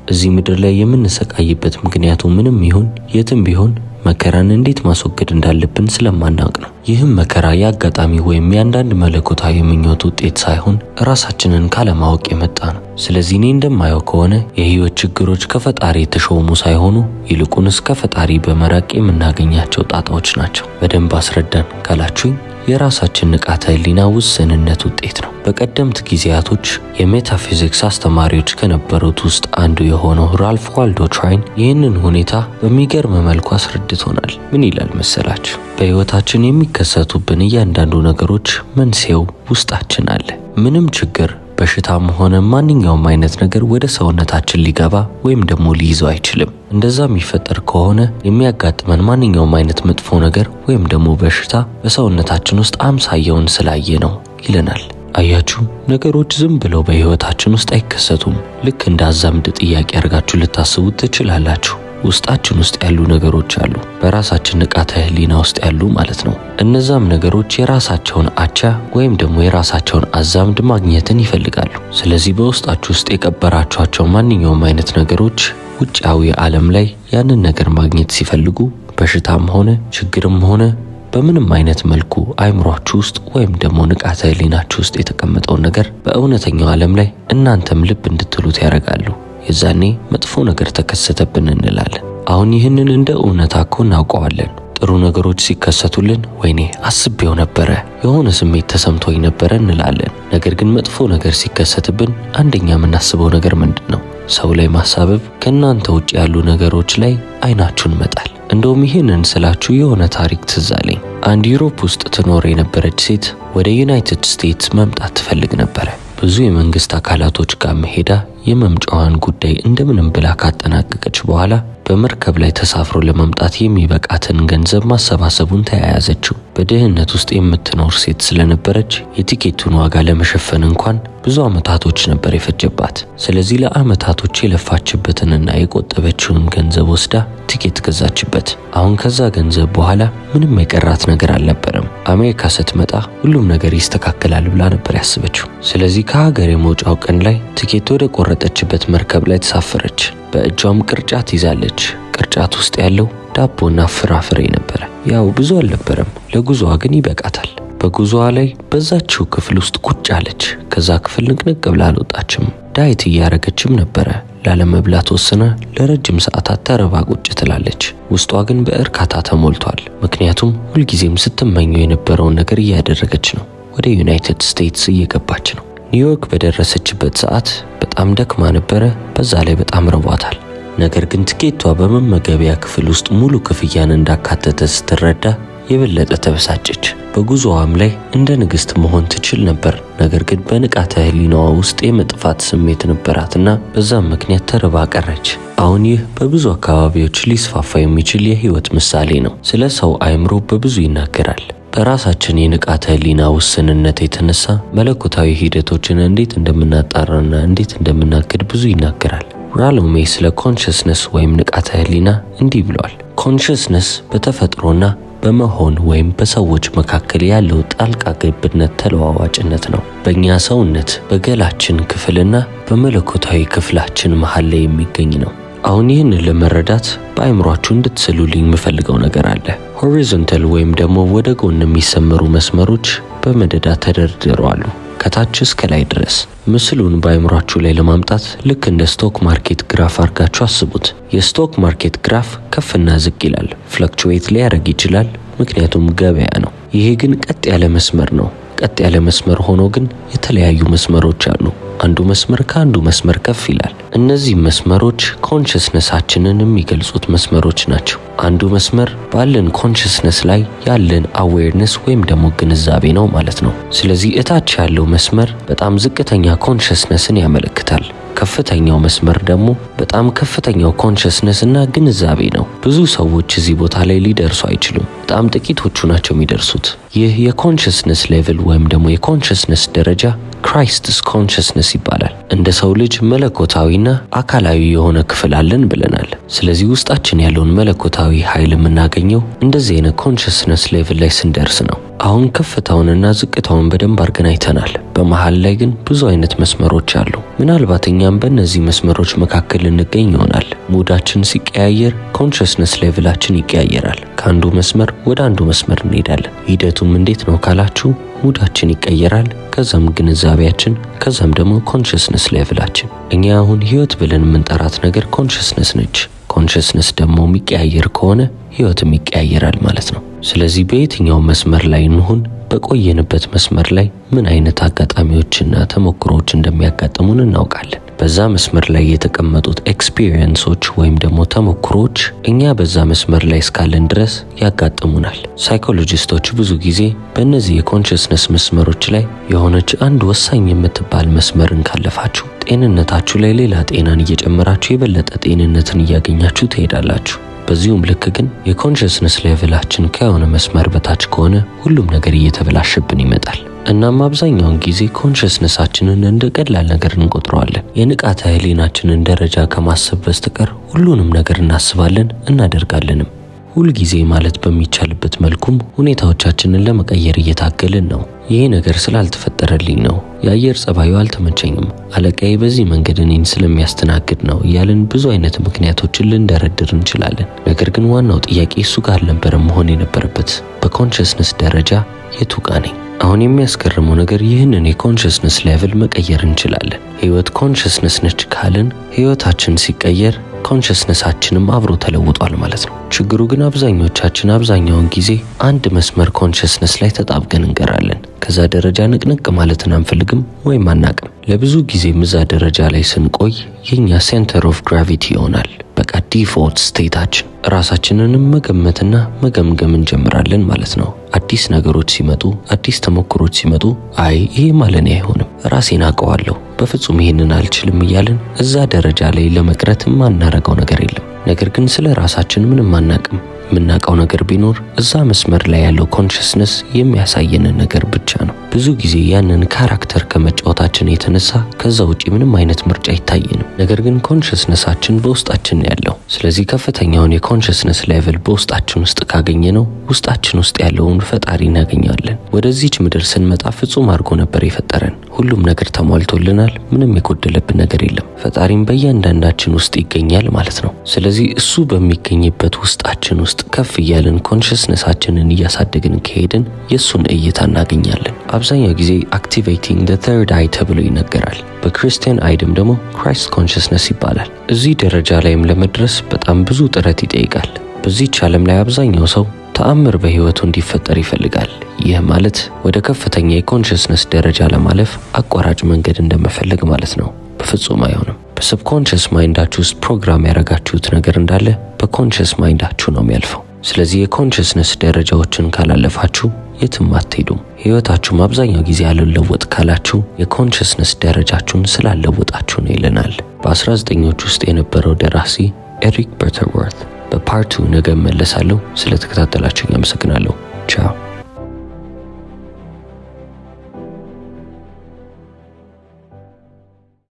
እዚህ ምድር ላይ የምንሰቃይበት ምክንያቱ ምንም ይሁን የትም ቢሆን መከራን እንዴት ማስወገድ እንዳለብን ስለማናውቅ ነው። ይህም መከራ የአጋጣሚ ወይም የአንዳንድ መለኮታዊ ምኞት ውጤት ሳይሆን ራሳችንን ካለማወቅ የመጣ ነው። ስለዚህ እኔ እንደማየው ከሆነ የህይወት ችግሮች ከፈጣሪ የተሾሙ ሳይሆኑ ይልቁንስ ከፈጣሪ በመራቅ የምናገኛቸው ጣጣዎች ናቸው። በደንብ አስረዳን ካላችሁኝ የራሳችን ንቃተ ህሊና ውስንነት ውጤት ነው። በቀደምት ጊዜያቶች የሜታፊዚክስ አስተማሪዎች ከነበሩት ውስጥ አንዱ የሆነው ራልፍ ዋልዶ ትራይን ይህንን ሁኔታ በሚገርም መልኩ አስረድቶናል። ምን ይላል መሰላችሁ? በህይወታችን የሚከሰቱብን እያንዳንዱ ነገሮች መንስኤው ውስጣችን አለ። ምንም ችግር በሽታም ሆነ ማንኛውም አይነት ነገር ወደ ሰውነታችን ሊገባ ወይም ደግሞ ሊይዘው አይችልም። እንደዛ የሚፈጠር ከሆነ የሚያጋጥመን ማንኛውም አይነት መጥፎ ነገር ወይም ደግሞ በሽታ በሰውነታችን ውስጥ አምሳያውን ስላየ ነው ይለናል። አያችሁ፣ ነገሮች ዝም ብለው በህይወታችን ውስጥ አይከሰቱም። ልክ እንደ አዛምድ ጥያቄ አድርጋችሁ ልታስቡት ትችላላችሁ። ውስጣችን ውስጥ ያሉ ነገሮች አሉ፣ በራሳችን ንቃተ ህሊና ውስጥ ያሉ ማለት ነው። እነዛም ነገሮች የራሳቸውን አቻ ወይም ደግሞ የራሳቸውን አዛምድ ማግኘትን ይፈልጋሉ። ስለዚህ በውስጣችሁ ውስጥ የቀበራችኋቸው ማንኛውም አይነት ነገሮች ውጫዊ ዓለም ላይ ያንን ነገር ማግኘት ሲፈልጉ በሽታም ሆነ ችግርም ሆነ በምንም አይነት መልኩ አይምሯችሁ ውስጥ ወይም ደግሞ ንቃተ ህሊናችሁ ውስጥ የተቀመጠውን ነገር በእውነተኛው ዓለም ላይ እናንተም ልብ እንድትሉት ያደርጋሉ። የዛኔ መጥፎ ነገር ተከሰተብን እንላለን። አሁን ይህንን እንደ እውነታ እኮ እናውቀዋለን። ጥሩ ነገሮች ሲከሰቱልን ወይኔ አስቤው ነበረ፣ የሆነ ስሜት ተሰምቶኝ ነበረ እንላለን። ነገር ግን መጥፎ ነገር ሲከሰትብን አንደኛ የምናስበው ነገር ምንድን ነው? ሰው ላይ ማሳበብ፣ ከእናንተ ውጭ ያሉ ነገሮች ላይ አይናችሁን መጣል። እንደውም ይህንን ስላችሁ የሆነ ታሪክ ትዝ አለኝ። አንድ ዩሮፕ ውስጥ ትኖር የነበረች ሴት ወደ ዩናይትድ ስቴትስ መምጣት ትፈልግ ነበረ። ብዙ የመንግስት አካላቶች ጋር መሄዳ የመምጫዋን ጉዳይ እንደምንም ብላ ካጠናቀቀች በኋላ በመርከብ ላይ ተሳፍሮ ለመምጣት የሚበቃትን ገንዘብ ማሰባሰቡን ተያያዘችው። በድህነት ውስጥ የምትኖር ሴት ስለነበረች የቲኬቱን ዋጋ ለመሸፈን እንኳን ብዙ ዓመታቶች ነበር የፈጀባት። ስለዚህ ለዓመታቶች የለፋችበትንና የቆጠበችውን ገንዘብ ወስዳ ቲኬት ገዛችበት። አሁን ከዛ ገንዘብ በኋላ ምንም የቀራት ነገር አልነበረም። አሜሪካ ስትመጣ ሁሉም ነገር ይስተካከላል ብላ ነበር ያስበችው። ስለዚህ ከሀገር የመውጫው ቀን ላይ ቲኬት ወደ ቆረጠችበት መርከብ ላይ ተሳፈረች። በእጇም ቅርጫት ይዛለች። ቅርጫት ውስጥ ያለው ዳቦና ፍራፍሬ ነበረ። ያው ብዙ አልነበረም፣ ለጉዞዋ ግን ይበቃታል። በጉዞዋ ላይ በዛችው ክፍል ውስጥ ቁጭ አለች። ከዛ ክፍል ንቅንቅ ብላ አልወጣችም። ዳይት እያረገችም ነበረ። ላለመብላት ወስና ለረጅም ሰዓታት ተረባ ቁጭ ትላለች። ውስጧ ግን በእርካታ ተሞልቷል። ምክንያቱም ሁልጊዜም ስትመኘው የነበረውን ነገር እያደረገች ነው። ወደ ዩናይትድ ስቴትስ እየገባች ነው። ኒውዮርክ በደረሰችበት ሰዓት በጣም ደክማ ነበረ። በዛ ላይ በጣም ረቧታል። ነገር ግን ትኬቷ በመመገቢያ ክፍል ውስጥ ሙሉ ክፍያን እንዳካተተ ስትረዳ የበለጠ ተበሳጨች። በጉዞዋም ላይ እንደ ንግሥት መሆን ትችል ነበር። ነገር ግን በንቃተ ህሊናዋ ውስጥ የመጥፋት ስሜት ነበራትና በዛም ምክንያት ተርባ ቀረች። አሁን ይህ በብዙ አካባቢዎች ሊስፋፋ የሚችል የህይወት ምሳሌ ነው። ስለ ሰው አእምሮ በብዙ ይናገራል። በራሳችን የንቃተ ህሊና ውስንነት የተነሳ መለኮታዊ ሂደቶችን እንዴት እንደምናጣራና እንዴት እንደምናግድ ብዙ ይናገራል። ራሎሜ ስለ ኮንሽስነስ ወይም ንቃተ ህሊና እንዲህ ብለዋል። ኮንሽስነስ በተፈጥሮና በመሆን ወይም በሰዎች መካከል ያለው ጣልቃ ገብነት ተለዋዋጭነት ነው። በእኛ ሰውነት በገላችን ክፍልና በመለኮታዊ ክፍላችን መሃል ላይ የሚገኝ ነው። አሁን ይህንን ለመረዳት በአእምሯችሁ እንድትስሉልኝ የምፈልገው ነገር አለ። ሆሪዞንታል ወይም ደግሞ ወደ ጎን የሚሰመሩ መስመሮች በመደዳ ተደርድረዋል ከታች እስከ ላይ ድረስ። ምስሉን በአእምሯችሁ ላይ ለማምጣት ልክ እንደ ስቶክ ማርኬት ግራፍ አድርጋችሁ አስቡት። የስቶክ ማርኬት ግራፍ ከፍና ዝቅ ይላል፣ ፍለክቹዌት ሊያደርግ ይችላል፣ ምክንያቱም ገበያ ነው። ይሄ ግን ቀጥ ያለ መስመር ነው። ቀጥ ያለ መስመር ሆኖ ግን የተለያዩ መስመሮች አሉ። አንዱ መስመር ከአንዱ መስመር ከፍ ይላል። እነዚህ መስመሮች ኮንሽስነሳችንን የሚገልጹት መስመሮች ናቸው። አንዱ መስመር ባለን ኮንሽስነስ ላይ ያለን አዌርነስ ወይም ደግሞ ግንዛቤ ነው ማለት ነው። ስለዚህ እታች ያለው መስመር በጣም ዝቅተኛ ኮንሽስነስን ያመለክታል። ከፍተኛው መስመር ደግሞ በጣም ከፍተኛው ኮንሽስነስ እና ግንዛቤ ነው። ብዙ ሰዎች እዚህ ቦታ ላይ ሊደርሱ አይችሉም። በጣም ጥቂቶቹ ናቸው የሚደርሱት። ይህ የኮንሽስነስ ሌቭል ወይም ደግሞ የኮንሽስነስ ደረጃ ክራይስትስ ኮንሽስነስ ይባላል። እንደ ሰው ልጅ መለኮታዊና አካላዊ የሆነ ክፍል አለን ብለናል። ስለዚህ ውስጣችን ያለውን መለኮታዊ ኃይል የምናገኘው እንደዚህ አይነት ኮንሽስነስ ሌቭል ላይ ስንደርስ ነው። አሁን ከፍታውንና ዝቅታውን በደንብ አድርገን አይተናል። በመሃል ላይ ግን ብዙ አይነት መስመሮች አሉ። ምናልባት እኛም በእነዚህ መስመሮች መካከል እንገኝ ይሆናል። ሙዳችን ሲቀያየር ኮንሽስነስ ሌቭላችን ይቀያየራል። ከአንዱ መስመር ወደ አንዱ መስመር እንሄዳለን። ሂደቱም እንዴት ነው ካላችሁ ሙዳችን ይቀየራል፣ ከዛም ግንዛቤያችን፣ ከዛም ደግሞ ኮንሽስነስ ሌቭላችን። እኛ አሁን ህይወት ብለን የምንጠራት ነገር ኮንሽስነስ ነች። ኮንሽስነስ ደግሞ የሚቀያየር ከሆነ ህይወትም ይቀያየራል ማለት ነው። ስለዚህ በየትኛው መስመር ላይ እንሁን በቆየንበት መስመር ላይ ምን አይነት አጋጣሚዎችና ተሞክሮዎች እንደሚያጋጥሙን እናውቃለን። በዛ መስመር ላይ የተቀመጡት ኤክስፒሪየንሶች ወይም ደግሞ ተሞክሮዎች እኛ በዛ መስመር ላይ እስካለን ድረስ ያጋጥሙናል። ሳይኮሎጂስቶች ብዙ ጊዜ በእነዚህ የኮንሽስነስ መስመሮች ላይ የሆነች አንድ ወሳኝ የምትባል መስመርን ካለፋችሁ ጤንነታችሁ ላይ ሌላ ጤናን እየጨመራችሁ የበለጠ ጤንነትን እያገኛችሁ ትሄዳላችሁ። በዚሁም ልክ ግን የኮንሽስነስ ሌቭላችን ከሆነ መስመር በታች ከሆነ ሁሉም ነገር እየተበላሸብን ይመጣል። እናም አብዛኛውን ጊዜ ኮንሽስነሳችንን እንደ ቀላል ነገር እንቆጥረዋለን። የንቃተ ህሊናችንን ደረጃ ከማሰብ በስተቀር ሁሉንም ነገር እናስባለን እናደርጋለንም። ሁልጊዜ ማለት በሚቻልበት መልኩም ሁኔታዎቻችንን ለመቀየር እየታገልን ነው። ይሄ ነገር ስላልተፈጠረልኝ ነው፣ የአየር ጸባዩ አልተመቸኝም፣ አለቃዬ በዚህ መንገድ እኔን ስለሚያስተናግድ ነው እያልን ብዙ አይነት ምክንያቶችን ልንደረድር እንችላለን። ነገር ግን ዋናው ጥያቄ እሱ ጋር አልነበረም መሆን የነበረበት። በኮንሽስነስ ደረጃ የቱ ጋ ነኝ? አሁን የሚያስገርመው ነገር ይህንን የኮንሽስነስ ሌቭል መቀየር እንችላለን። ህይወት ኮንሽስነስ ነች ካልን ህይወታችን ሲቀየር ኮንሽስነሳችንም አብሮ ተለውጧል ማለት ነው። ችግሩ ግን አብዛኞቻችን አብዛኛውን ጊዜ አንድ መስመር ኮንሽስነስ ላይ ተጣብቀን እንቀራለን። ከዛ ደረጃ ንቅንቅ ማለትን አንፈልግም ወይም አናቅም። ለብዙ ጊዜም እዛ ደረጃ ላይ ስንቆይ የኛ ሴንተር ኦፍ ግራቪቲ ይሆናል። በቃ ዲፎልት ስቴታችን ራሳችንንም መገመትና መገምገም እንጀምራለን ማለት ነው። አዲስ ነገሮች ሲመጡ፣ አዲስ ተሞክሮች ሲመጡ አይ ይሄ ማለኔ አይሆንም፣ ራሴን አውቀዋለሁ፣ በፍጹም ይሄንን አልችልም እያልን እዛ ደረጃ ላይ ለመቅረት የማናረገው ነገር የለም። ነገር ግን ስለ ራሳችን ምንም አናቅም። የምናውቀው ነገር ቢኖር እዛ መስመር ላይ ያለው ኮንሽስነስ የሚያሳየንን ነገር ብቻ ነው። ብዙ ጊዜ ያንን ካራክተር ከመጫወታችን የተነሳ ከዛ ውጪ ምንም አይነት ምርጫ አይታየንም። ነገር ግን ኮንሽስነሳችን በውስጣችን ያለው ስለዚህ ከፍተኛውን የኮንሽስነስ ሌቭል በውስጣችን ውስጥ ካገኘ ነው ውስጣችን ውስጥ ያለውን ፈጣሪ እናገኛለን። ወደዚች ምድር ስንመጣ ፍጹም አድርጎ ነበር የፈጠረን። ሁሉም ነገር ተሟልቶልናል። ምንም የጎደለብን ነገር የለም። ፈጣሪም በእያንዳንዳችን ውስጥ ይገኛል ማለት ነው። ስለዚህ እሱ በሚገኝበት ውስጣችን ውስጥ ከፍ እያልን ኮንሽስነሳችንን እያሳደግን ከሄድን የእሱን እይታ እናገኛለን። አብዛኛው ጊዜ አክቲቬቲንግ ደ ተርድ አይ ተብሎ ይነገራል። በክርስቲያን አይድም ደግሞ ክራይስት ኮንሽስነስ ይባላል። እዚህ ደረጃ ላይም ለመድረስ በጣም ብዙ ጥረት ይጠይቃል። በዚህች ዓለም ላይ አብዛኛው ሰው ተአምር በህይወቱ እንዲፈጠር ይፈልጋል። ይህ ማለት ወደ ከፍተኛ የኮንሽስነስ ደረጃ ለማለፍ አቋራጭ መንገድ እንደመፈለግ ማለት ነው። በፍጹም አይሆንም። በሰብኮንሽስ ማይንዳችሁ ውስጥ ፕሮግራም ያደረጋችሁት ነገር እንዳለ በኮንሽስ ማይንዳችሁ ነው የሚያልፈው። ስለዚህ የኮንሽስነስ ደረጃዎችን ካላለፋችሁ የትም አትሄዱም። ህይወታችሁም አብዛኛው ጊዜ አልለወጥ ካላችሁ የኮንሽስነስ ደረጃችሁን ስላለወጣችሁ ነው ይለናል በ19ኞች ውስጥ የነበረው ደራሲ ኤሪክ በርተርወርት። በፓርቱ ነገ እመለሳለሁ። ስለተከታተላችሁ አመሰግናለሁ።